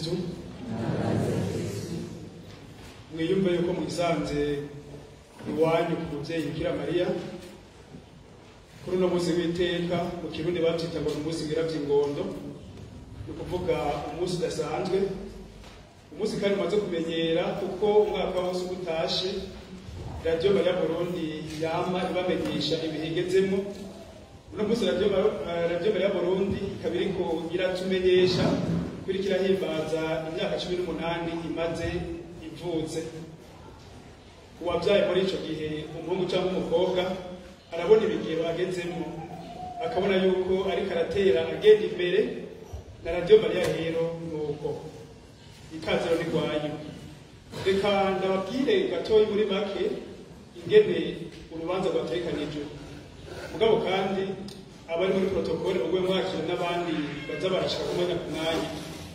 kristu mwiyumve yuko mwisanze iwanyu ku muvyeyi bikira mariya kuri uno munsi w'iteka mu kirundi bavyita ngo ni umunsi w'ingondo ni ukuvuga umunsi udasanzwe umunsi kandi umaze kumenyera kuko umwaka wose uba utashe radiyo mariya burundi yama ibamenyesha ibihe igezemo uno munsi radiyo radiyo mariya burundi ikaba iriko iratumenyesha ko iriko irahimbaza imyaka cumi n'umunani imaze ivutse uwabyaye muri ico gihe umuhungu cyangwa umukobwa arabona ibigihe bagezemo akabona yuko ariko aratera agenda imbere na radiyo mariya rero nuko ikaziro ni rwanyu reka ndababwire gatoyi muri make ingene urubanza rwategekanijwe mugabo kandi abari muri protokole mugwe mwakira n'abandi baza barashika ku mwanya ku mwanya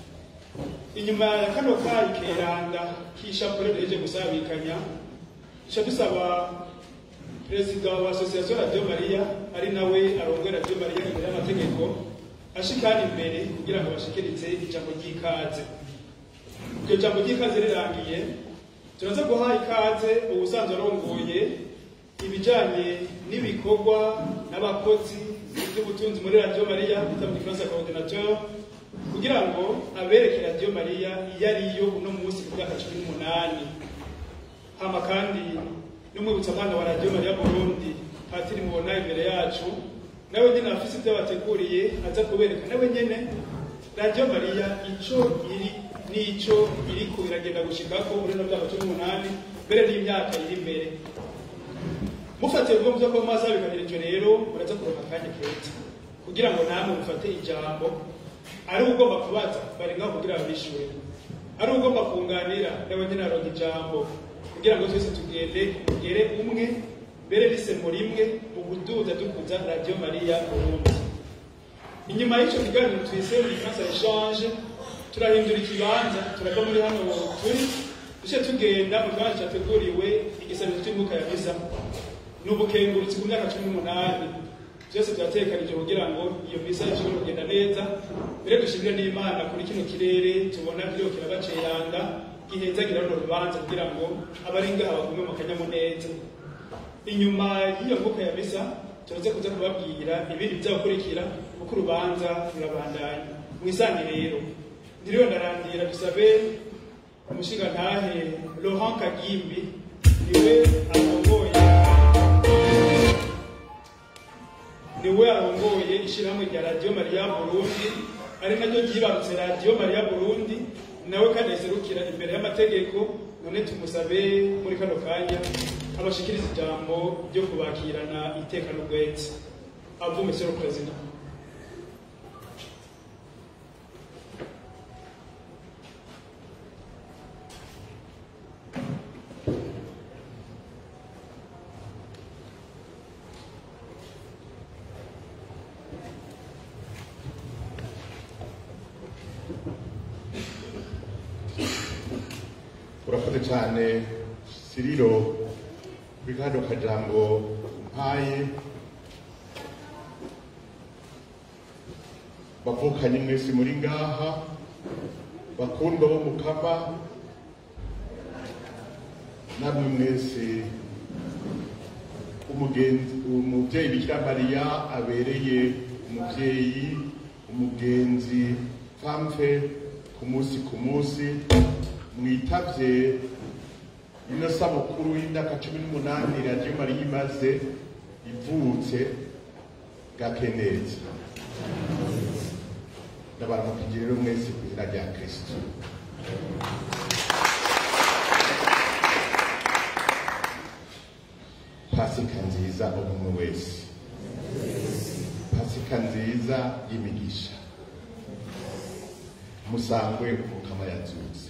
inyuma ya kano kayi keranda k'ishapure duheje gusabikanya duca dusaba perezida wa asosiyasiyo radiyo mariya ari nawe arongoye radiyo mariya imbere y'amategeko ashikana imbere kugira ngo bashikiritse ijambo ry'ikaze iryo jambo ry'ikaze rirangiye turaza guha ikaze ubusanzwe arongoye ibijanye n'ibikorwa n'abakozi by'ubutunzi muri radiyo mariya bita mu gifaransa coordinateur kugira ngo abereke radiyo mariya iyo ariyo uno munsi ku myaka cumi n'umunani hama kandi n'umwibutsamana wa radiyo mariya burundi patiri mubona imbere yacu nawe nyine afise ibyo bateguriye aza kubereka nawe nyene radiyo mariya ico iri n'ico iriko iragenda gushikako muri no myaka cumi n'umunani mbere n'imyaka iri imbere mufatiye ubwo muzo ko maze abiganira ivyo rero muraza kuronka akanya keza kugira ngo namwe mufate ijambo ari ugomba kubaza bari ngaho kugira babishure ari ugomba kunganira nawe nyine aronka ijambo kugira ngo twese tugende tugere umwe mbere n'isemo rimwe mu kuduza dukuza radiyo mariya burundi inyuma y'ico kiganiro twise mu gifaransa echange turahindura ikibanza turava muri hano turi duce tugenda mu kibanza cyateguriwe igisabiro cy'umwuka ya misa ni ubukengurutsi ku myaka cumi n'umunani byose byatekanije kugira ngo iyo misa ishobore kugenda neza mbere dushimire n'imana kuri kino kirere tubona kiriho kirabaceyanga gihezagira runo rubanza kugira ngo abari ngaha bagume mu kanyamuneza inyuma y'iyo mwuka ya misa turaze kuza kubabwira ibindi byakurikira kuko urubanza rurabandanya mwisange rero ndiriwe ndarandira dusabe umushingantahe Laurent Kagimbi niwe arongoye niwe arongoye ishyirahamwe rya radiyo mariya burundi ari naryo ryibarutse radiyo mariya burundi nawe kandi aserukira imbere y'amategeko none tumusabe muri kano kanya abashikiriza ijambo ryo kubakirana iteka n'ubwete avume sero perezida urakoze cyane siriro kuri kano kajambo mpaye bavukanye mwese muri ngaha bakundwa bo mukama namwe mwese umugenzi umubyeyi bikira mariya abereye umubyeyi umugenzi pamfe ku munsi ku munsi mwitavye ino sabukuru y'imyaka cumi n'umunani radiyo mariya imaze ivutse gakeneza ndabaramukije rero mwese ku izina rya kristo pasika nziza umwe wese pasika nziza y'imigisha musangwe umukama yazutse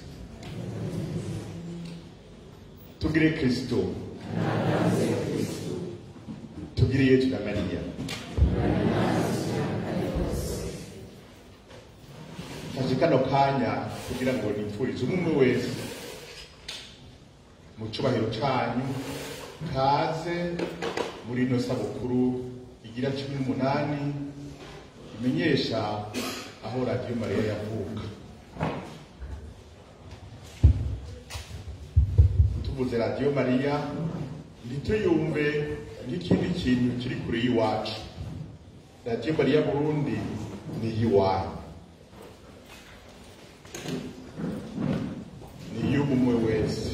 tugire kristo tugire yetu na mariya fashe kano kanya kugira ngo nipfurize umwe wese mu cubahiro canyu kaze muri ino sabukuru igira cumi n'umunani imenyesha aho radiyo mariya yavuka tuvuze radiyo mariya ntituyumve nk'ikindi kintu kiri kure y'iwacu radiyo mariya burundi ni iy'iwanyu ni iy'umwe wese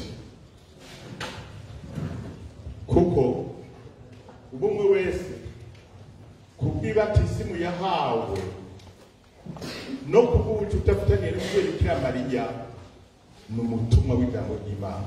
kuko ubumwe wese kubw'ibatisimu yahawe no kubw'ubucuti afitaniye n'umubyeyi bikira mariya ni umutumwa w'ijambo ry'imana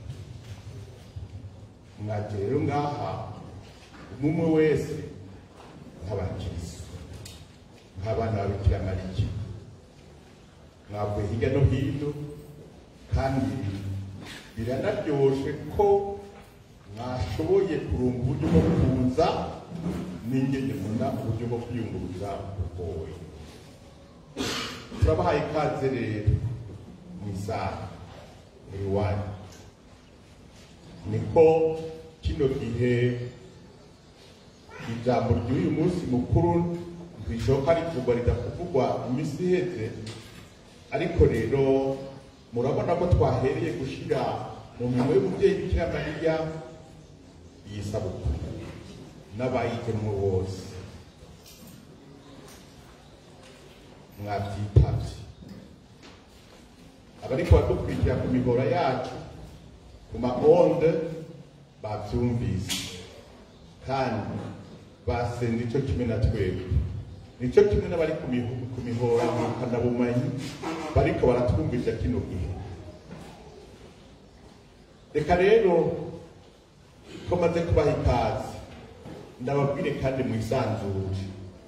mwaje rero ngaha umwe wese nk'abakirisitu nk'abana ba bikira mariya mwavuye hirya no hino kandi biranaryoshe ko mwashoboye kurunga uburyo bwo kuza n'ingene muna uburyo bwo kwiyunguruza bugoye turabahaye ikaze rero mu isaha iwanyu niko kino gihe ijambo ry'uyu munsi mukuru bishoboka rivugwa ridakuvugwa iminsi iheze ariko rero murabona ko twahereye gushyira mu mirimo y'umubyeyi bikira mariya iyi sabukuru n'abayigemwe bose mwabyitabye abariko badukurikira ku mihora yacu ku maonde bavyumvise kandi basenze ico kimwe na twebwe nico kimwe n'abari ku miho- ku mihora ngurukanabumenyi bariko baratwumvisha kino gihe reka rero ko maze kubaha ikaze ndababwire kandi mwisanzure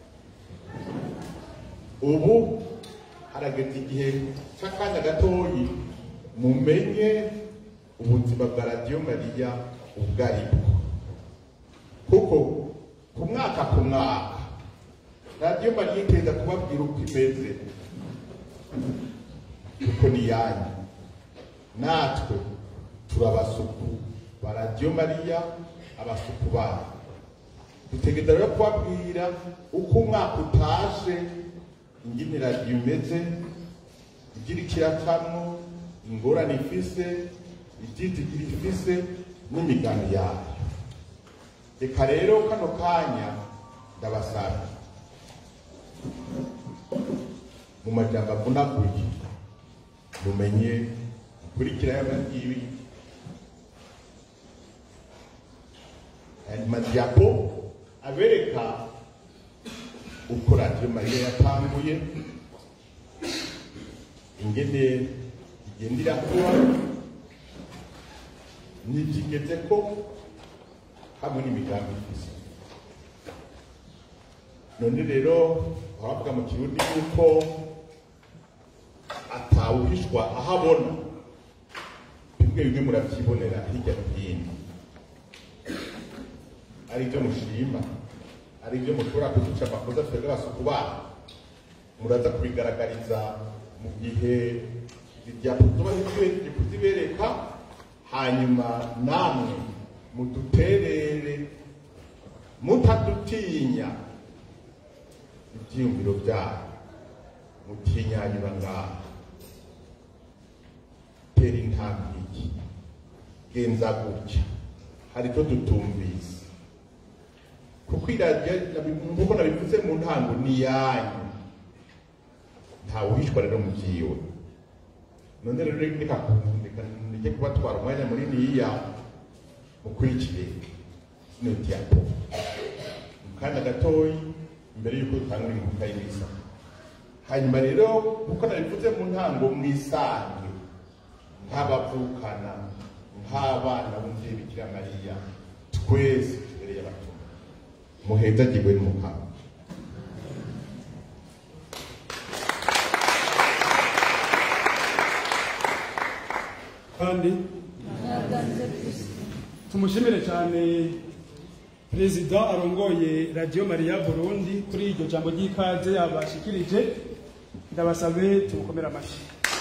ubu harageze igihe cy'akanya gatoyi mumenye ubuzima bwa radiyo mariya ubwo ari bwo kuko ku mwaka ku mwaka radiyo mariya iteza kubabwira uko imeze kuko ni yanyu natwe turabasuku ba radiyo mariya abasuku bayo dutegereza rero kubabwira uko umwaka utaje ingene radiyo imeze igira ikiracamwo ingorane ifise ibyitigiri ifise n'imigambi yayo reka rero kano kanya ndabasaba mu majambo avunaguye mumenye gukurikira y'abangibi aya madiyapo abereka uko radiyo mariya yatanguye ingene igenda irakura n'ibyigeze ko hamwe n'imigambi ifise none rero abavuga mu kirundi yuko atawuhishwa aho abona bimwe bimwe murabyibonera hirya no hino ari ibyo mushima ari ibyo mushobora kuduca amakosa twebwe abasuku banyu muraza kubigaragariza mu gihe ibyakuzuba kuzibereka hanyuma namwe muduterere mutadutinya ibyiyumviro byanyu mutinyanyura ngaha tera intambwe iki genza gutya hari icyo dutumvise kuko iradiyo nk'uko nabivuze mu ntango ni iyanyu ntawe uhishwa rero mu byiwe none rero reka reka nijye kubatwara umwanya munini yiya mukurikire kino diyapo mu kanya gatoyi mbere y'uko dutanga inkunga y'imisa hanyuma rero nk'uko nabivuze mu ntango mwisange nk'abavukana nk'abana b'umubyeyi bikira mariya twese tubereye abatumwa muhezagirwe n'umukama kandi tumushimire cyane perezida arongoye radiyo mariya burundi kuri iryo jambo ry'ikaze yabashikirije ndabasabe tumukomere amashyi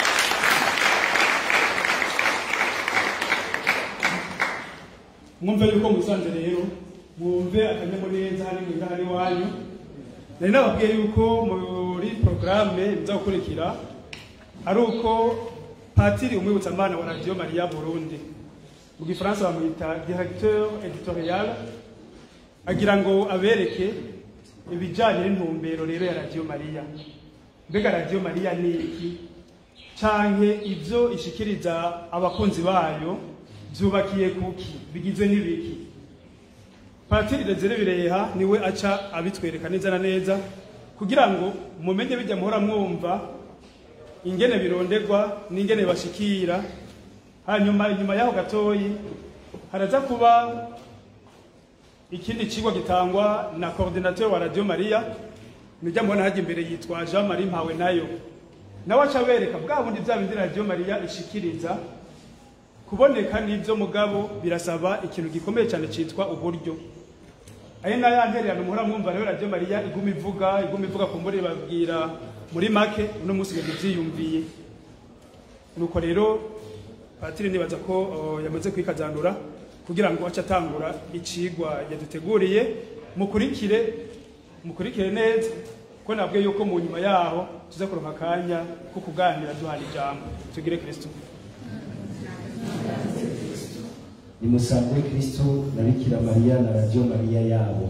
mwumve yuko musanze rero mwumve akanyamuneza hari mwiza hari iwanyu nari nababwiye yuko muri porogaramu biza gukurikira ari uko patiri umwibutsamana wa radiyo mariya burundi mu gifaransa bamwita directeur editorial agira ngo abereke ibijyanye n'intumbero rero ya radiyo mariya mbega radiyo mariya ni iki canke ibyo ishikiriza abakunzi bayo byubakiye kuki bigizwe n'ibiki patiri Desire bireha niwe aca abitwereka neza na neza kugira ngo mumenye bijya muhora mwumva ingene birondegwa n'ingene bashikira hanyuma inyuma yaho gatoyi haraza kuba ikindi kigo gitangwa na coordinateur wa Radio Maria nijya mbona hajya imbere yitwa Jean Marie Mpawe nayo nawe aca abereka bwa bundi bya bindi Radio Maria ishikiriza kuboneka n'ibyo mugabo birasaba ikintu gikomeye cyane cyitwa uburyo ayo nayo yantererano muhora mwumva rero Radio Maria iguma ivuga iguma ivuga ku mbure babwira muri make uno munsi ibintu byiyumviye nuko rero patiri nibaza ko uh, yamaze kwikazanura kugira ngo ace atangura icigwa yaduteguriye mukurikire mukurikire neza ko nabwe yuko mu nyuma yaho tuza kuronka akanya ko kuganira duhana ijambo tugire kristo nimusangwe kristo na bikira mariya na radiyo mariya yabo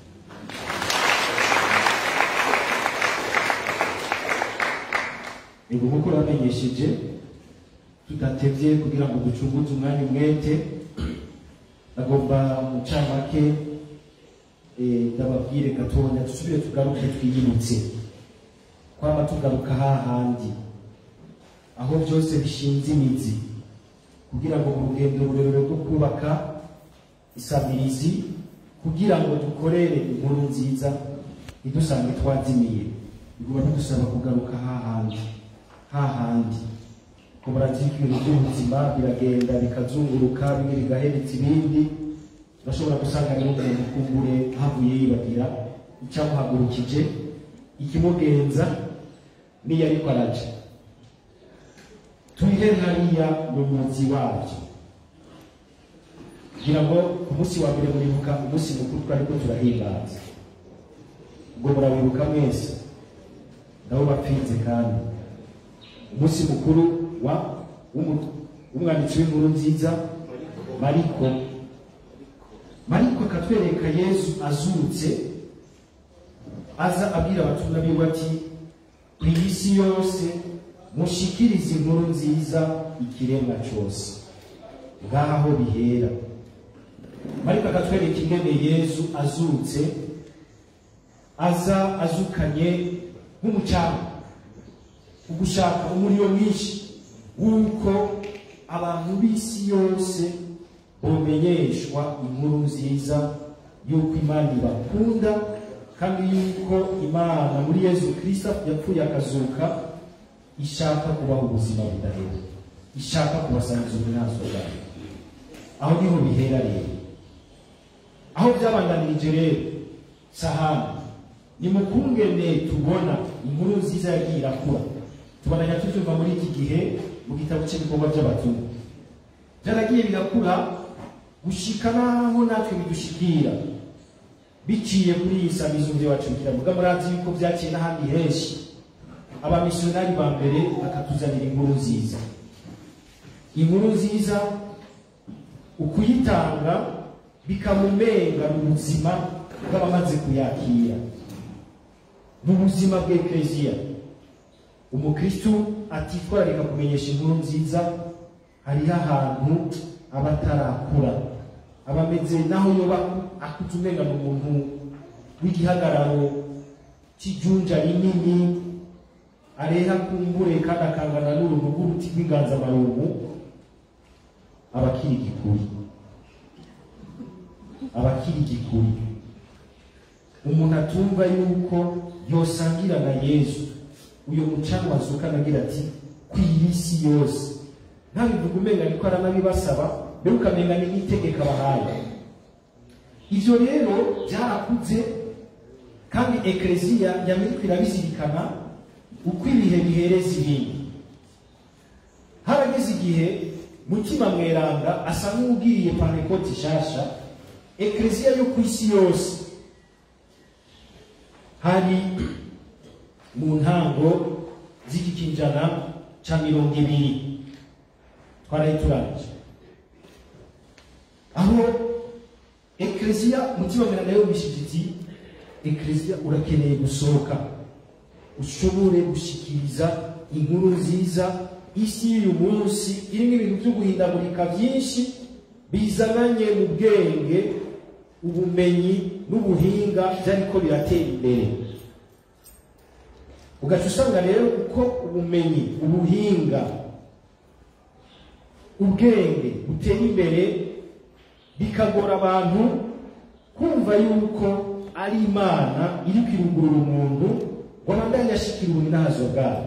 ego nk'uko namenyesheje tudatevye kugira ngo ducunguze umwanya umwete agomba mu camake eh, ndababwire gatonya dusubire tugaruke twiyibutse kwama tugaruka hahandi aho byose bishinze imizi kugira ngo mu rugendo rurerure rwo kubaka isabirizi kugira ngo dukorere inkuru nziza ntidusange twazimiye biguma bidusaba kugaruka hahandi hahandi ko murazi ko ibintu by'ubuzima biragenda bikazunguruka bimwe bigahereza ibindi urashobora gusanga rero umuntu kumbure havuye yibagira icyamuhagurukije ikimugenza n'iyo ariko araja turihe hariya mu muzi wabyo kugira ngo ku munsi wa mbere muribuka umunsi mukuru twariko turahimbaza ubwo murabibuka mwese nabo bapfinze kandi umunsi mukuru wa w'umu- w'umwanditsi w'inkuru nziza mariko mariko akatwereka yesu azutse aza abwira abatumwa biwe ati ku isi yose mushikirize inkuru nziza ikiremwa cyose ngaha aho bihera mariko akatwereka ingene yesu azutse aza azukanye nk'umucanga ugushaka umuriro mwinshi w'uko abantu b'isi yose bomenyeshwa inkuru nziza y'uko imana ibakunda kandi y'uko imana muri yesu kirisita yapfuye akazuka ishaka kubaha ubuzima budahera ishaka kubasangiza ubunazwa bwayo aho niho bihera rero aho byabandanirije rero sahani ni mu kungene tubona inkuru nziza yagiye irakura tubonanya tubyumva muri iki gihe mu gitabo cy'ibikorwa by'abatumwa byaragiye birakura gushika naho natwe bidushikira biciye kuri iyi samizo wacu kiravuga murazi yuko byaciye n'ahandi henshi abamisiyonari ba mbere bakatuzanira inkuru nziza inkuru nziza ukuyitanga bikamumenga mu buzima bw'abamaze kuyakira mu buzima bw'ekleziya umukristu atitwararika kumenyesha inkuru nziza hariho ahantu aba atarakura aba ameze naho yoba akuze umenga ni umuntu w'igihagararo cy'ijunja rinini areha kumbure kandi akangana n'uruntu rw'uruti rw'inganzamarumbu aba akiri igikuri aba akiri igikuri umuntu atumva yuko yosangira na yesu uyu mucanwa azuka anagira ati ku isi yose ntabivuga umenga ariko aranabibasaba mbere ukamenga ni n'itegeko abahaye ivyo rero byarakuze kandi ekleziya yamiriko irabizirikana uko ibihe bihereza ibindi harageze igihe mutima mweranda asa nk'ubwiriye panekoti nshasha ekleziya yo ku isi yose hari mu ntango z'iki kinjana ca mirongo ibiri twarayiturangije aho ekleziya mutima mweranda yumvishije iti ekleziya urakeneye gusohoka ushobore gushikiriza inkuru nziza isi y'uyu munsi irimo ibintu byo guhindagurika byinshi bizananye mu bwenge ubumenyi n'ubuhinga byariko biratera imbere ugaca usanga rero uko ubumenyi ubuhinga ubwenge butera imbere bikagora abantu kumva yuko ari imana iri kwirugurura umuntu ngo abandanye ashikira ubuninazo bwayo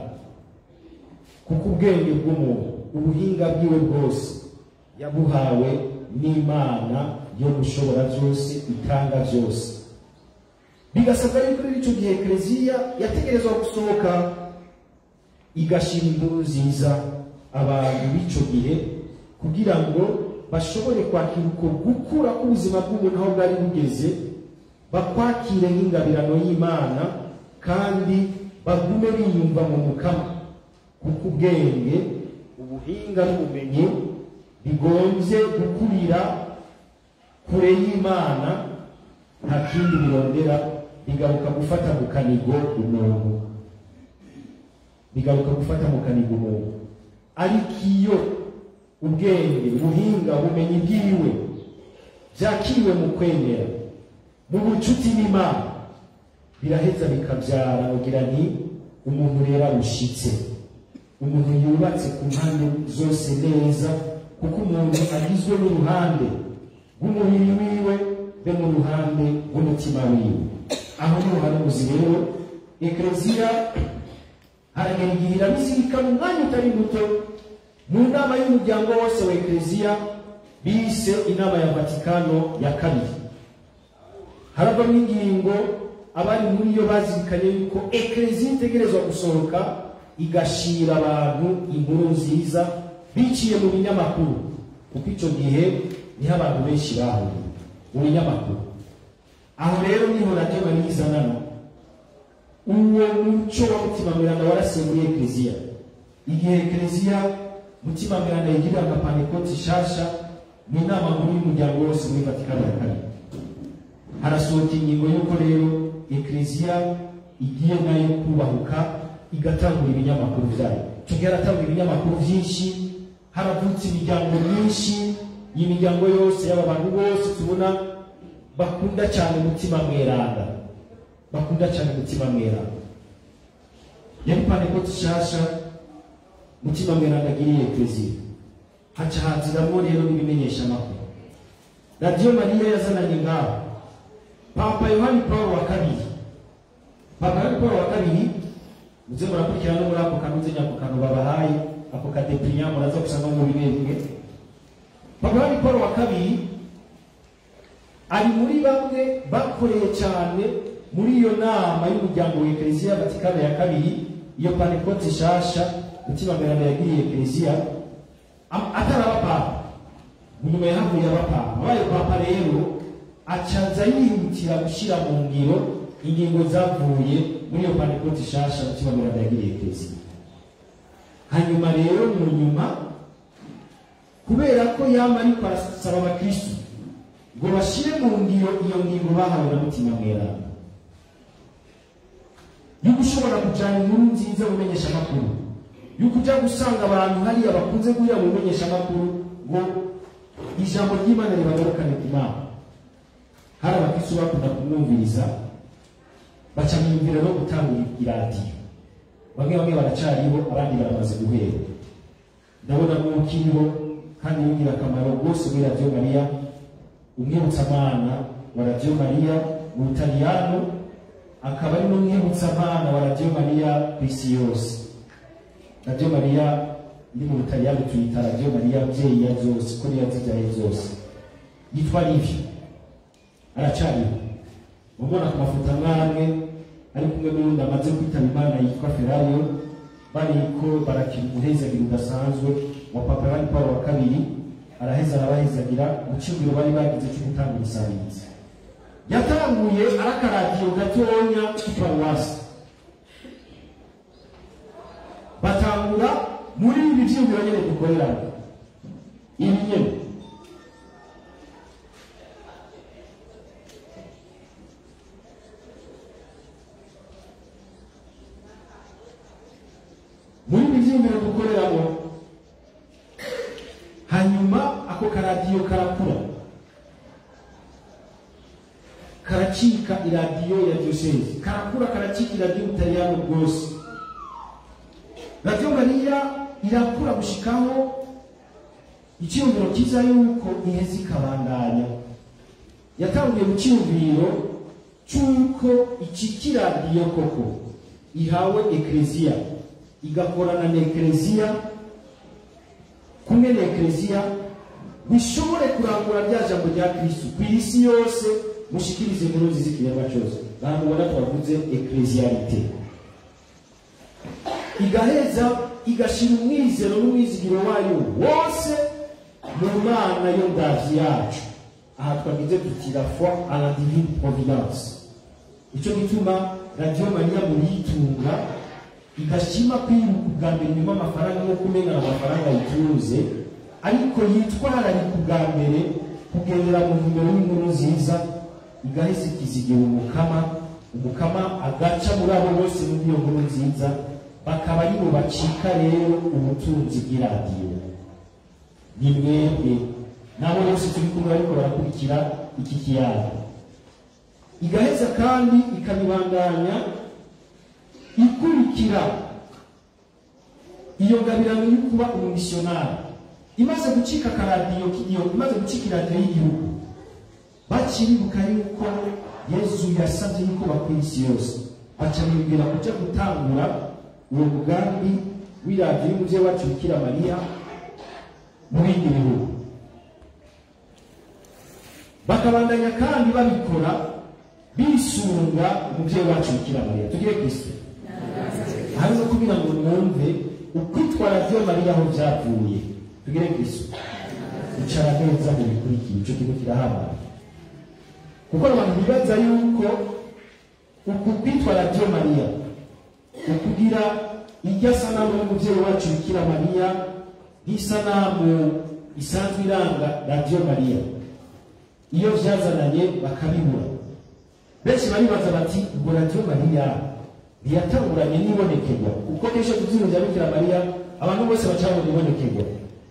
kuko ubwenge bw'umuntu ubuhinga bwiwe bwose yabuhawe n'imana yo gushobora byose itanga byose bigasabwa yuko muri icyo gihe ekereziya yategerezwa gusohoka igashira inkuru nziza abantu b'icyo gihe kugira ngo bashobore kwakira uko gukura k'ubuzima bw'umuntu aho bwari bugeze bakwakire nk'ingabirano y'imana kandi bagume biyumva mu mukama kuko ubwenge ubuhinga n'ubumenyi bigombye gukurira kure y'imana nta kindi birondera bigaruka gufata mu kanigo umuntu bigaruka gufata mu kanigo umuntu ariko iyo ubwenge ubuhinga ubumenyi bwiwe byakiriwe mu kwemera mu bucuti n'imana biraheza bikabyara ugira nti umuntu rero arushitse umuntu yubatse ku mpande zose neza kuko umuntu agizwe n'uruhande rw'umubiri wiwe be mu ruhande rw'umutima wiwe aho niho hari ubuzi rero ekereziya haragera igihe irabizirika mu mwanya utari muto mu nama y'umuryango wose wa ekereziya bise inama ya vatikano ya kabiri haravamo ingingo abari muri yo bazirikanye yuko ekereziya itegerezwa gusohoka igashira abantu inkuru nziza biciye mu binyamakuru kuko icyo gihe niho abantu benshi bahuriye mu binyamakuru aho rero niho radiyo mariya izanana uwo muco wa mutima miranda warasiye muri ekereziya igihe ekereziya mutima miranda yigirira nka panekoti nshasha mu inama nkuru y'umuryango wose muri vatikani ya kabiri harasohoka ingingo y'uko rero ekereziya igiye nayo kubahuka igatangura ibinyamakuru byayo icyo gihe haratangura ibinyamakuru byinshi haravutse imiryango myinshi iyi miryango yose y'aba bantu bose tubona bakunda cyane umutima mweranda bakunda cyane umutima mweranda yari panekoti nshasha mutima mweranda agiriye ekereziya haca haziramo rero n'ibimenyesha amakuru radiyo mariya yazananye ngaho papa yohani paul wa kabiri papa yohani paul wa kabiri muze murakurikirana no muri ako kantu nzenya ako kantu babahaye ako kadeprinya muraza gusanga mu bimwe bimwe papa yohani paul wa kabiri ari muri bamwe bakoreye cyane muri iyo nama y'umuryango wa ekereziya vatikano ya kabiri iyo panekoti nshasha mutima mweranda yagiriye ekereziya ataraba papa nyuma yahavuye aba papa abaye papa rero acaza yihutira gushyira mu ngiro ingingo zavuye muri iyo panekoti nshasha mutima mweranda yagiriye ekereziya hanyuma rero mu nyuma kubera ko yama ariko arasaba abakristu ngo bashyire mu ngiro iyo ngingo bahawe na mutima mweranda yuko ushobora kujyana inkuru nziza mu menyeshamakuru yuko ujya gusanga abantu hariya bakunze guhurira mu menyeshamakuru ngo ijambo ry'imana ribagarukane ku mana hari abakristu bakunda kumwumviriza baca mu nzira no gutanga iradiyo bamwe bamwe baracariho abandi baramaze guhera ndabona mwukiriho kandi w'ingirakamaro rwose muri radiyo mariya umwibutsamana wa radiyo mariya mu butaliyano akaba ari n'umwibutsamana wa radiyo mariya ku isi yose radiyo mariya iri mu butaliyano tuyita radiyo mariya abyeyi ya zose ko niyo yazibyaye zose yitwa livyo aracariho mubona ku mafoto amwe amwe ari kumwe n'undi amaze kwitaba imana yitwa ferayo bariko barakina umuhezagiro udasanzwe wa papa yohani paul wa kabiri araheza arabahezagira mu cyumviro bari bagize cyo gutanga umusabirizi yatanguye arakaradiyo gatonya k'iparuwasi batangura muri ibi byiyumviro nyine dukoreramo ibi nyine icyiyumviro dukoreramo hanyuma ako karadiyo karakura karacika iradiyo ya diyosezi karakura karacika iradiyo butaliyano bwose radiyo mariya irakura gushikaho icyiyumviro cyiza yuko iheze ikabandanya yatangiye mu cyiyumviro cy'uko iki kiradiyo koko ihawe ekleziya igakorana na ekleziya kumwe na ekleziya bishobore kurangura rya jambo rya kristu ku isi yose mushikirize inkuru nziza ikiremwa cyose ntabwo ubona twavuze ekleziyarite igaheza igashira umwizero n'umwizigiro wayo wose mu mana yo ndavyi yacu aha twagize tuti la foi à la divine providence icyo gituma radiyo mariya muyitunga igashima kwiruka ubwa mbere nyuma amafaranga yo kumenya amafaranga yitunze ariko yitwararika ubwa mbere kugendera mu ntumbero y'inkuru nziza igahise ikizigira umukama umukama agaca muri abo bose muri iyo nkuru nziza bakaba aribo bacika rero ubutunzi bw'iradiyo ni mwebwe nabo bose turi kumwe ariko barakurikira iki kiyaga igaheza kandi ikabibandanya ikurikira iyo ngabirano yo kuba umumisiyonari imaze gucika akaradiyo k'igihugu imaze gucika iradiyo y'igihugu bakiribuka yuko yezu yasabye yuko bakwiye isi yose baca bibwira kuja gutangura uwo mugambi w'iradiyo y'umuvyeyi wacu bikira mariya mu bindi bihugu bakabandanya kandi babikora bisunga umuvyeyi wacu bikira mariya tugire kristo hari no kugira ngo mwumve ukwitwa radiyo mariya aho vyavuye tugire kristo icara neza mu bikurikiye ico kintu kirahamara kuko abantu bibaza yuko uku kwitwa radiyo mariya ukugira irya sanamu y'umuvyeyi wacu bikira mariya nk'isanamu isanzwe iranga radiyo mariya iyo vyazananye bakabibura benshi baribaza bati ubwo radiyo mariya ntiyatanguranye n'ibonekerwa kuko kenshi tuvyino vya bikira mariya abantu bose bacabona ibonekerwa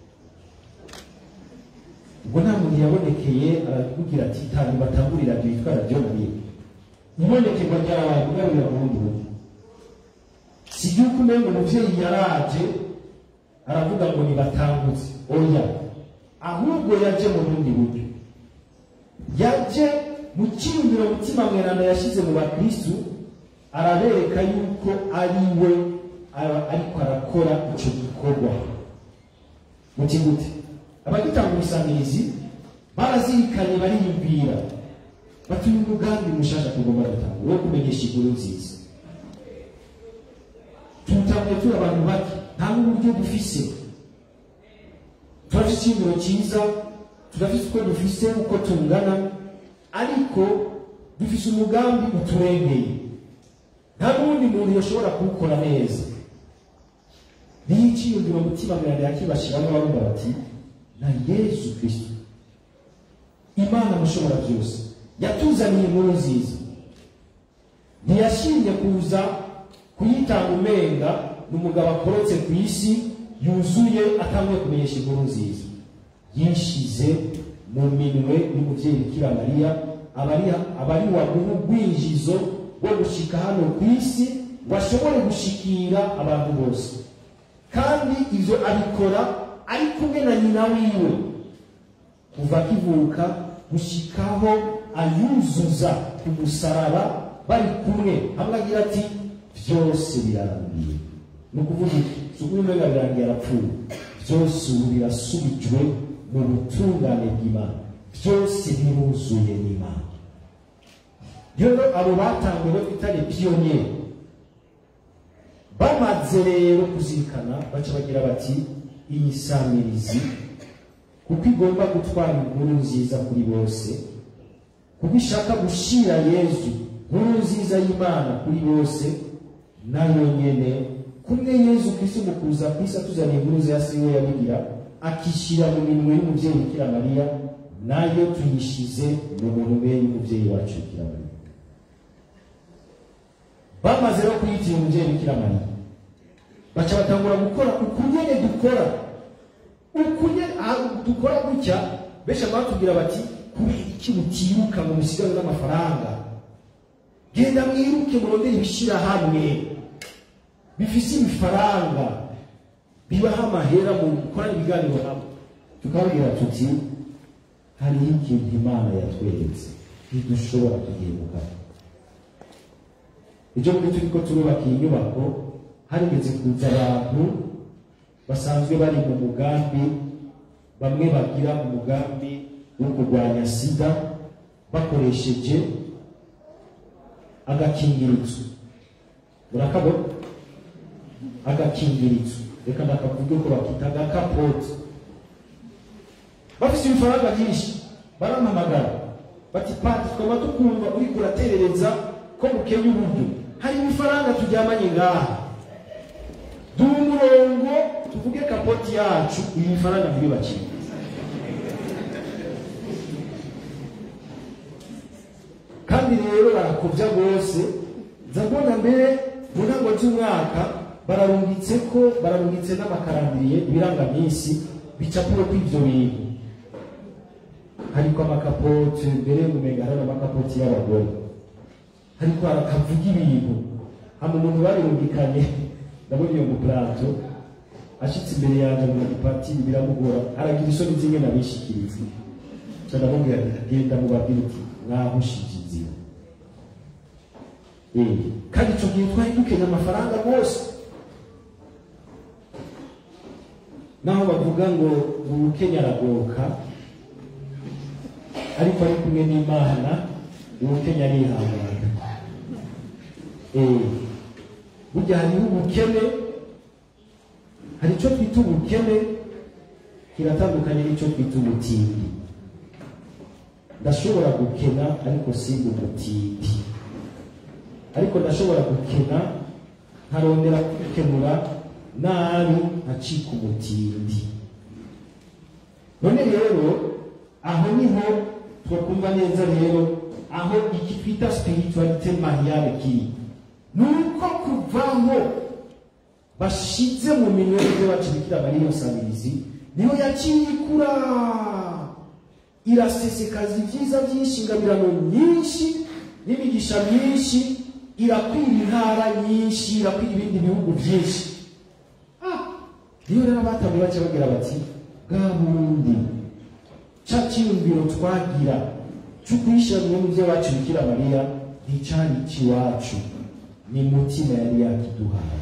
ubwo nta muntu yabonekeye arakubwira ati tanu batangurira radiyo yitwa radiyo mariya ibonekerwa ryarabaye kugarurira mu bundi buryo si yuko umengo umuvyeyi yaraje aravuga ngo nibatangutse oya ahubwo yaje mu bundi buryo yaje mu cyiyumviro mutima mweranda yashyize mu bakristu arabereka yuko ari we aba- ariko arakora icyo gikorwa muti gute abagitanga umusangirizi barazirikanye bariyumvira bati uyu mugambi mushasha tugomba gutanga wo kumenyesha inkuru nziza tuwutanguye turi abantu bake nta n'uburyo dufise turafise icyiyumviro cyiza turafise uko dufise uko tungana ariko dufise umugambi uturengeye nta n'uwundi muntu yoshobora kuwukora neza niyo icyiyumviro mutima mweranda yakibashiramo barumva bati na yesu kristo imana mushobora byose yatuzaniye inkuru nziza ntiyashimye kuza kuyitanga umenga ni umugabo akorotse ku isi yuzuye atanguye kumenyesha inkuru nziza yishize mu minwe y'umubyeyi bikira mariya abari abari waguha urwinjizo rwo gushika hano ku isi ngo ashobore gushikira abantu bose kandi ivyo abikora ari kumwe na nyina wiwe kuva akivuka gushikaho ayuzuza ku musaraba bari kumwe hamwe agira ati byose birarangiye ni ukuvuga iki si ukuvuga umenga birangiye arapfuye byose ubu birasubijwe mu butungane bw'imana byose biruzuye n'imana rero abo batangiwe twitare piyoniyeri bamaze rero kuzirikana baca bagira bati iyi samirizi kuko igomba gutwara inkuru nziza kuri bose kuko ishaka gushira yezu nkuru nziza y'imana kuri bose nayo nyene kumwe yezu kristo mu kuza ku isi atuzaniye inkuru nziza si we yabigira akishyira mu minwe y'umubyeyi bikira mariya nayo tuyishize mu minwe y'umubyeyi wacu bikira mariya bamaze no kuyitira umubyeyi bikira mariya baca batangura gukora ukunyene dukora ukunyene ah, dukora gutya benshi batubwira bati kubera iki mutiruka ngo musigaze n'amafaranga genda mwiruke murondere ibishirahamwe bifise ibifaranga bibaha amahera mu gukorana ibiganiro nabo tukababwira tuti hariho ikintu imana yatweretse ntidushobora tugihemuka ejo muri turiko turubaka iyi nyubako harigeze kuza abantu basanzwe bari mu mugambi bamwe bagira umugambi wo kurwanya sida bakoresheje agakingirizo murakabona agakingirizo reka ndakavuge ko bakita agakapoti bafise ibifaranga byinshi barampamagara bati pati twaba tukumva uriko uraterereza ko bukenya uburyo hari ibifaranga turyamanye ngaha duha umurongo tuvuge kapoti yacu ibi bifaranga ntibibakire kandi rero barakobya rwose nza mbona mbere mu ntango z'umwaka bararungitse ko bararungitse n'amakarambiriye ibirangaminsi bicapuwe ko ivyo bintu hariko amakapote mbere mumenga hari amakapoti y'abagore hariko harakavuga ibintu hama umuntu barirungikanye ndabona iyo mupurato ashitse imbere yanje mu gipatiri biramugora aragira isoni zimwe nabishikiriza ca ndamubwira nti genda mubabwire uti mwahushije inzira Eh, kandi ico gihe twari dukenye amafaranga rwose naho bavuga ngo ubukenya aragoka ariko ari kumwe n'imana ubukenya arihangana Eh, burya hariho ubukene hari icyo twita ubukene kiratandukanye n'icyo twita ubutindi ndashobora gukena ariko si umutindi ariko ndashobora gukena nkarondera kwikenura nabi nkacika umutindi none rero aho niho twakumva neza rero aho iki twita spiritualite mariale kiri ni uko kuvaho bashize mu minwe y'ibyo bacibikira bari iyo samirizi niho yaciye ikura irasesekaza ibyiza byinshi ingabirano nyinshi n'imigisha myinshi irakwira intara nyinshi irakwira ibindi bihugu byinshi Ah, niyo rero abatamwe bace bagira bati bwa bundi ca cyiyumviro twagira cyo kuyishyira mu byo bacu bikira mariya nticari ikiwacu ni mutima yari yakiduhaye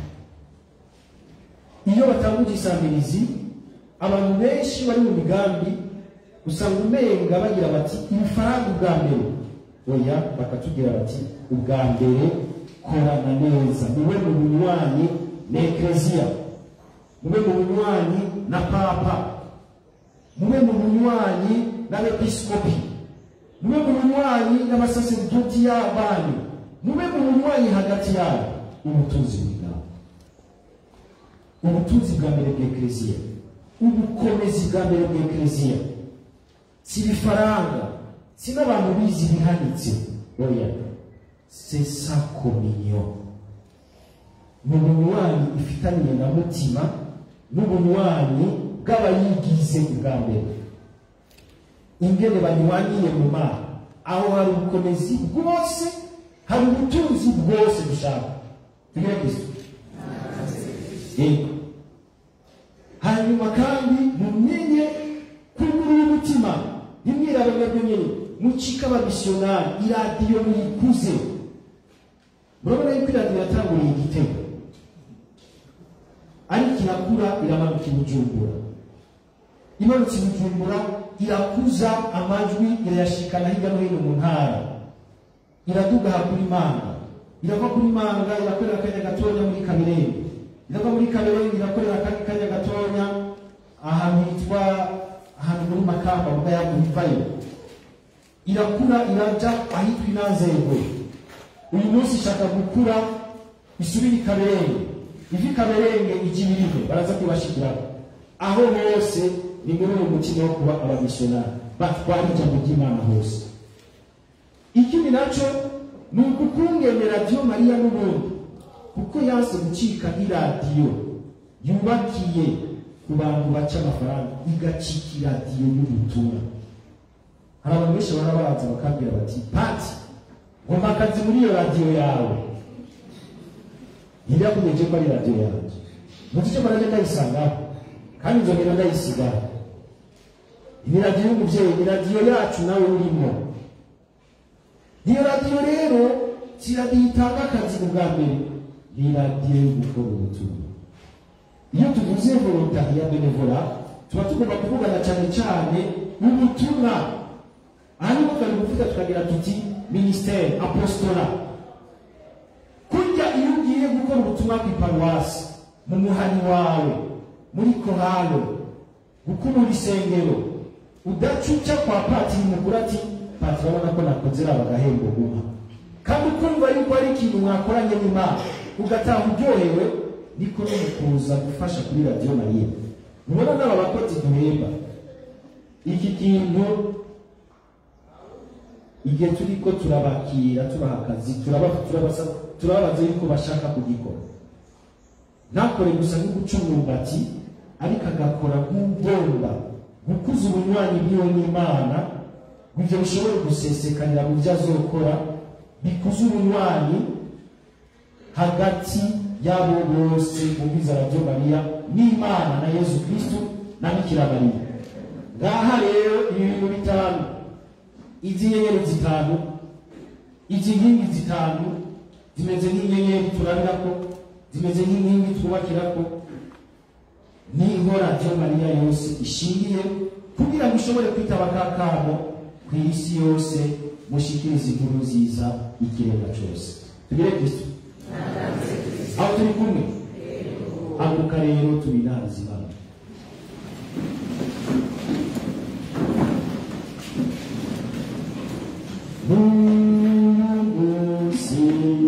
iyo batanguje isamirizi abantu benshi bari mu migambi usanga umenga bagira bati ibifaranga ubwa mbere oya bakatubwira bati ubwa mbere korana neza mube mu bunywanyi na ekleziya mube mu bunywanyi na papa mube mu bunywanyi n'abepiskopi mube mu bunywanyi n'abasaseridoti y'abanyu mube mu bunywanyi hagati yabo ubutunzi bw'ingabo ubutunzi bwa mbere bw'ekleziya ubukomezi bwa mbere bw'ekleziya si ibifaranga si n'abantu bizi bihanitse oya c'est sa communion ni ubunywanyi ifitaniye na mutima n'ubunywanyi bw'abayigize ubwa mbere ingene banywaniye mu mana aho hari ubukomezi bwose hari ubutunzi bwose dushaka tugire kristo yego hanyuma kandi mumenye kugurura umutima ntimwirabe mwebwe nyine mucike abamisiyonari iradiyo muyikuze murabona yuko iradiyo yatanguriye igitego ariko irakura iramanuka i bujumbura imanutse i bujumbura irakuza amajwi irayashikana hirya no hino mu ntara iraduga kuri manga irava kuri manga irakorera akanya gatonya muri kamirenge irava muri kamirenge irakorera akandi kanya gatonya ahantu hitwa ahantu muri makamba muga yamuvayo irakura iraja ahitwa inanzego uyu munsi ishaka gukura isubire i kaberenge iva i kaberenge ijya ibirihe baraza kubashigiraho aho hose ni muri uwo mutima wo kuba abamisiyonari batwara ijambo ry'imana hose ikindi nacyo ni ukukungene radiyo mariya n'ubundi kuko yanse gucika nk'iradiyo yubakiye ku bantu baca amafaranga igacika iradiyo y'ubutumwa hari abantu benshi baba baza bakabwira bati pati ngomba akazi muri iyo radiyo yawe ntibyakumeje ko ari radiyo yanjye muzi icyo maraje ndayisangaho kandi nzongera ndayisigaho ni radiyo y'umubyeyi ni radiyo yacu nawe urimo iyo radiyo rero si radiyo itanga akazi ubwa mbere ni radiyo yo gukora ubutumwa iyo tuvuze volontari ya benevora tuba tugomba kuvugana cyane cyane ubutumwa aha niho twari gufita tukagira tuti minisiteri apostora kurya iyo ugiye gukora ubutumwa ku iparuwasi mu muhani wawe muri korale gukubura isengero udacuca kwa patiri mukuru ati patiri urabona ko nakoze raba agahembo guha kandi ukumva yuko ari ikintu mwakoranye n'imana ugataha uryohewe niko no mu kuza gufasha kuri radiyo mariya mubona n'aba bakozi duhemba iki kintu igihe turi ko turabakira tubaha akazi turaba- turabasa- turababaza yuko bashaka kugikora ntakore gusa nko guca umwumbati ariko agakora nk'ugomba gukuza ubunywanyi bwiwe n'imana ngo ibyo bishobore gusesekanira mu byo azokora bikuze ubunywanyi hagati y'abo bose bumviza radiyo mariya n'imana na yezu kristu na bikira mariya ngaha rero ibi bintu bitanu izi nyenyeri zitanu izi nkingi zitanu zimeze nk'inyenyeri turabirako zimeze nk'inkingi twubakirako niho radiyo mariya yose ishingiye kugira ngo ishobore kwitaba kakamo ku isi yose mushikirize inkuru nziza ikiremwa cyose tugire kristo aho turi kumwe haguruka rero tubinazi imana munsi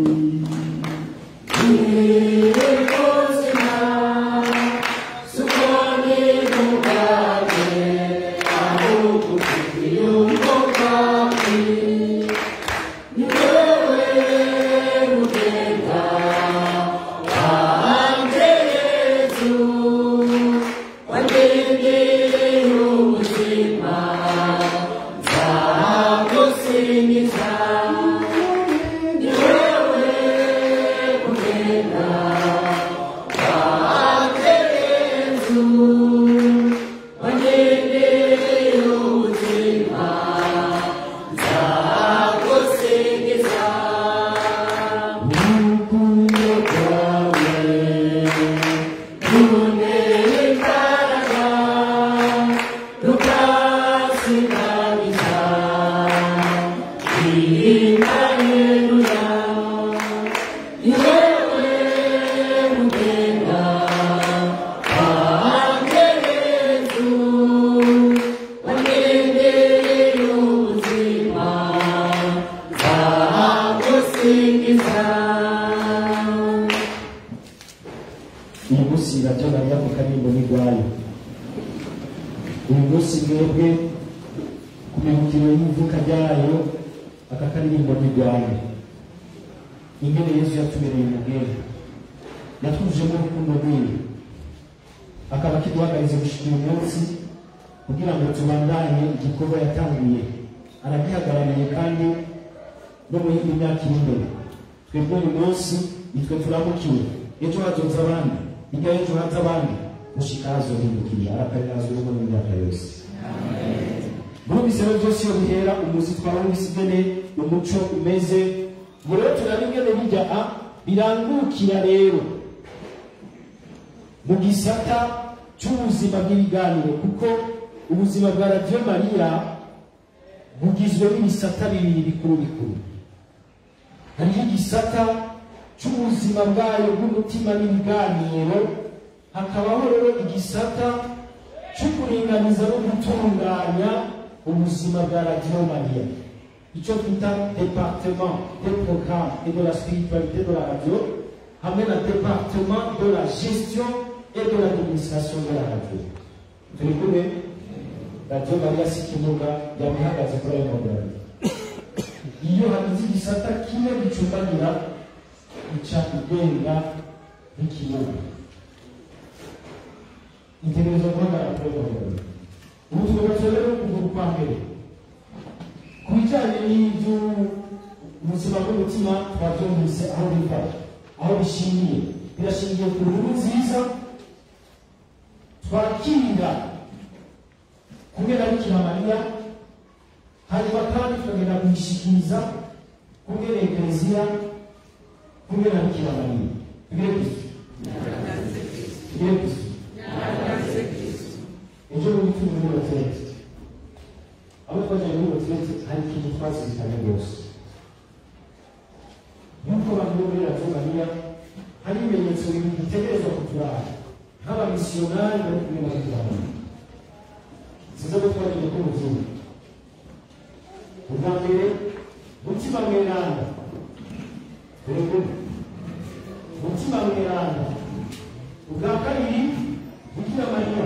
urukundo rwawe runteye imbaraga rukasinganiza impareruya yewe mugenda wanjye yezu wangendeye ubuzima nzagusingiza uyu munsi radiyo mariya ku karimbo n'irwayo uyu munsi mwebwe ku mibukiro y'ivuka ryayo aka karirimbo n'irwayo ingene yesu yatubereye umugeni yatwujemo urukundo rwiwe akaba akiduhagarize gushika uyu munsi kugira ngo tubandanye igikorwa yatangiye aragihagarariye kandi no mu yindi myaka iri imbere twebwe uyu munsi nitwe turamukiwe ejo hazoza abandi hirya y'ejo haza abandi gushika hazohindukiriye arakarirazo urugo n'imyaka yose murumvise rero byose iyo bihera umuzi twabumvise ingene umuco umeze ubu rero turaba ingene bijya a birangukira rero mu gisata cy'ubuzima bw'ibiganiro kuko ubuzima bwa radiyo mariya bugizwe n'ibisata bibiri bikuru bikuru hariho igisata cy'ubuzima bwayo bw'umutima n'ibiganiro hakabaho rero igisata cyo kuringaniza no gutunganya ubuzima bwa radiyo mariya icyo twita departement de programme et de la spiritualité de la radio hamwe na departement de la gestion et de l'administration de la radio turi kumwe radiyo mariya si ikimuga yaba ihagaze kuri ayo magana iyo hagize igisata kimwe gicumbagira ica igenga nk'ikimuga itegereza guhagarara kuri uwo mugabo ubu tugaca rero ukuguru kwa mbere ku bijyanye n'ibyo ubuzima bw'umutima twabyumvise aho biva aho bishingiye birashingiye ku nkuru nziza twakira kumwe na bikira mariya hanyuma kandi tukagenda kuyishikiriza kumwe na ekleziya kumwe na bikira mariya tugire kristo tugire kristo ejo bundi turi muri hoteli aho twajyaga muri hoteli hari ikintu twazirikanye rwose nk'uko abantu bo muri radiyo mariya hari ibimenyetso bibiri bitegerezwa kuturara nk'abamisiyonari bari kumwe na bikira mariya sizo ko twagiye ko muzungu ubwa mbere mutima mweranda dore ko mutima mweranda ubwa kabiri bikira mariya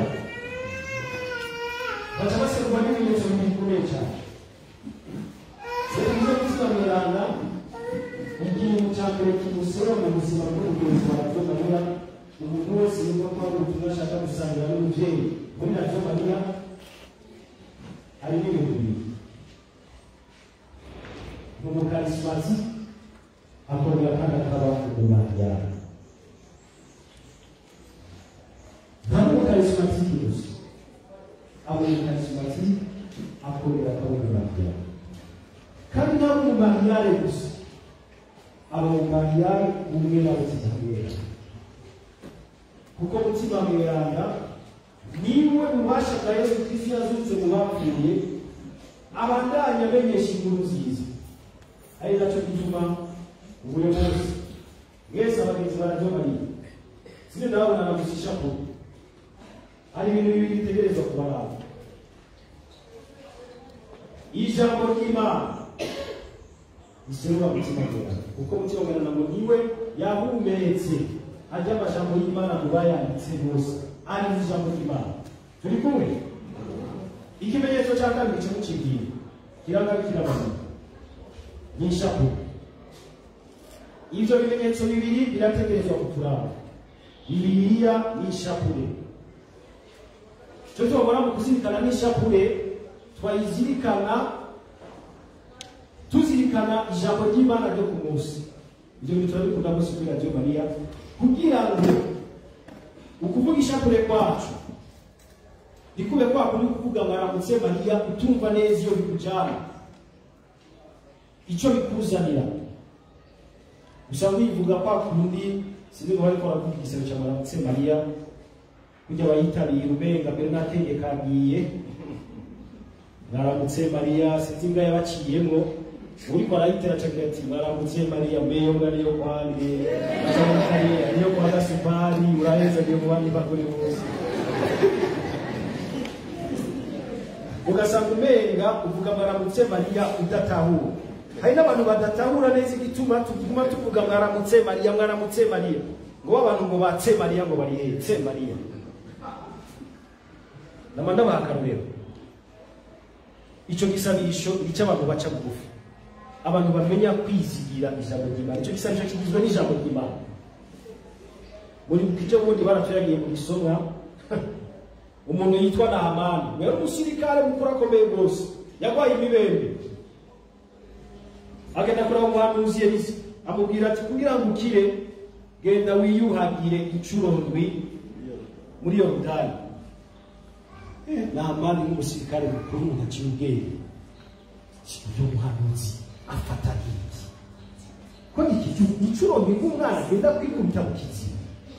baca baserwa n'ibimenyetso bibiri bikomeye cyane rero ibyo mutima mweranda ikintu cya mbere kimusora mu buzima bw'umugenzi wa radiyo mariya umuntu wese yumva ko hari ubutumwa ashaka gusangira n'umubyeyi muri radiyo mariya hari n'ibintu bibiri ni umukarismati akongera kandi akaba umumariyani nta n'umukarismatiki gusa aba umukarismatiki akongera akaba umumariyani kandi nta n'umumariyani gusa aba umumariyani umwe nawe kitabera kuko mutima mweranda niwe ububasha bwa yesu kristo yazutse mu bapfuye abandanya amenyesha inkuru nziza ari nacyo gituma ubuye munsi mwese abagenzi barajya mariya sine ndabona nagusisha ko hari ibintu bibiri bitegerezwa kubaranga ijambo ry'imana riserura mutima mweranda kuko mutima mweranda ngo niwe yahumetse ajya amajambo y'imana mu bayanditse bose ari ijambo ry'imana turi kumwe ikimenyetso cya kabiri kimucigiye kiranga kirabazima ni ishapure ibyo bimenyetso bibiri birategerezwa kuturanga bibiliya ni ishapure icyo tubona mu kuzirikana n'ishapure twayizirikana tuzirikana ijambo ry'imana ryo ku munsi ibyo bintu turabikunda munsi kuri radiyo mariya kugira ngo ukuvuga ishapure kwacu ndikube kwa kundi kuvuga mwaramutse mariya utumva neza iyo bikujyana icyo bikuzanira gusa wivuga kwa kundi sinzi ngo bariko baravuga igisebo cya mwaramutse mariya kujya bayitabira ubenga mbere n'ategeka agiye mwaramutse mariya sinzi imbwa yabaciyemwo uriko arayitera acagira ati mwaramutse mariya mbeyo mbwa niyo kwande acagira niyo kwa gasupari uraheza agiye mu bandi bagore bose ugasanga umenga uvuga mwaramutse mariya udatahura hari n'abantu badatahura neza igituma tuguma tuvuga mwaramutse mariya mwaramutse mariya ngo abantu ngo batse mariya ngo bari hetse mariya nama ndabaha akarorero icyo gisabisho ni icy'abantu baca bugufi abantu bamenya kwizigira ijambo ry'imana icyo gisabisho kigizwe n'ijambo ry'imana muri icyo bundi baraturagiye mu gisomwa umuntu yitwa nahamani yari umusirikare mukuru akomeye rwose yarwaye imibembe agenda kureba umuhanuzi elisa amubwira ati kugira ngo ukire genda wiyuhagire inshuro ndwi muri yorodani nahamani nk'umusirikare mukuru ntaciye ubwenge uyu muhanuzi afata nk'iki ko iki inshuro ndwi nk'umwana agenda kwikubita mu kiziba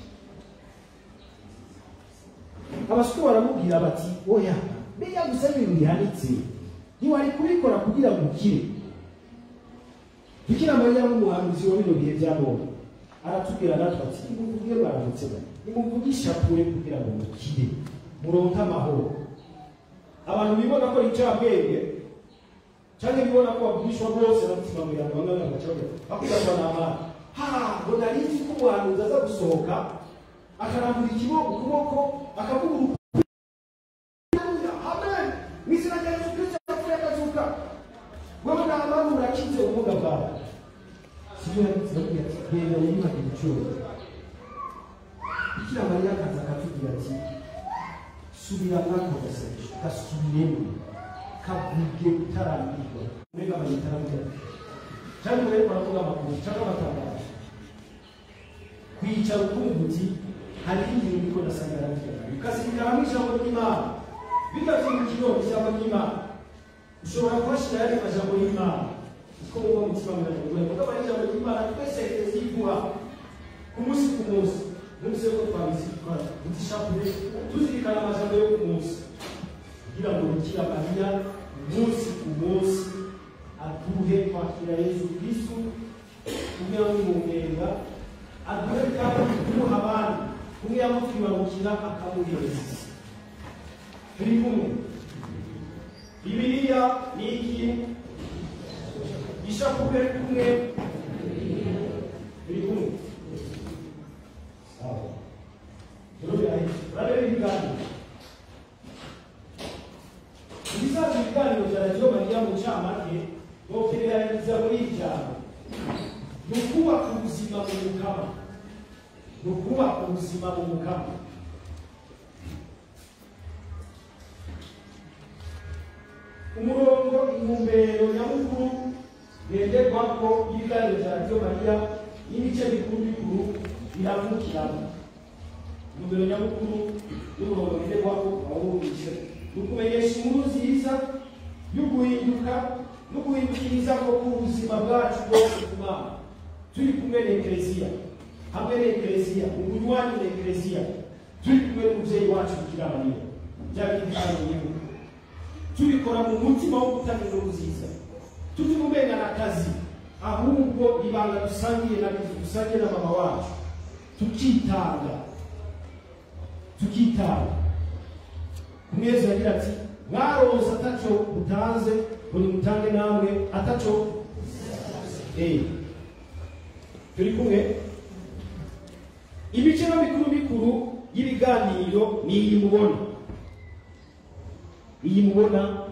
abasore baramubwira bati oya mbega gusa ibintu bihanitse ntiwari kubikora kugira ngo ukire bikira mariya nk'umuhanuzi wa bino bihe bya none aratubwira natwe ati nimuvuge baramutse nimuvuge ishapure kugira ngo mukire muronke amahoro abantu bibona ko incabwenge cyangwa bibona ko babwishwa bose bamutima mwiranga bamwe bagaca bakubazwa n'amana ha ngo nari nzi ko umuhanuzi aza gusohoka akarambura ikiboko ukuboko akavuga amen mu izina rya yesu kirisito yapfuye akazuka wewe n'amani urakize ubumuga bwawe sibyo yanditse bagira ati genda wiyubake igiciro bikira mariya akaza akatubwira ati subira mwako gasengesho gasubiremo kavuge utarambirwa mbega amayitaravuga cyangwa rero baravuga amakuru cyangwa amatangazo kwicara ukumva uti hari ibintu biko ndasanga ukazirikana hamwe ijambo ry'imana bigavimukiro ijambo ry'imana ushobora kuhashyira yari majambo y'imana uko muba mutima murajagura kuko aba ijambo ry'imana twese ziguha ku munsi ku munsi munsi yo twabizikora utishapure tuzirikana amajambo yo ku munsi kugira ngo bikira mariya umunsi ku munsi aduhe kwakira yesu kristu kumwe amumwenga aduhe kandi kumuha abandi kumwe yamutwibabukira akamuhereza turi kumwe bibiliya ni iki ishapure kumwe turi kumwe sawa urabera ibiganiro ibisanzwe ibiganiro bya radiyo mariya mu ncamake nokereranyiriza muri iri jambo ni ukubaka ubuzima mu mukama ni ukubaka ubuzima mu mukama umurongo intumbero nyamukuru ngenderwako y'ibiganiro bya radiyo mariya n'ibice bikuru bikuru biravukiramo intumbero nyamukuru y'umurongo ngenderwako awumvise ni ukumenyesha inkuru nziza yo guhinduka no guhindukiriza ko ubuzima bwacu bwose ku mana turi kumwe na ekereziya hamwe na ekereziya umunywanyi na ekereziya turi kumwe n'umubyeyi wacu bikira mariya byaba ibiganiro tubikora mu mutima wo gutanga inkuru nziza tutimumenya akazi ahubwo ibanga dusangiye na dusangiye na mama wacu tukitanga tukitanga umwezi yagira ati mwaronse ataco utanze buri mutange namwe ataco eh turi kumwe ibice bikuru bikuru y'ibiganiro ni iyi mubona iyi mubona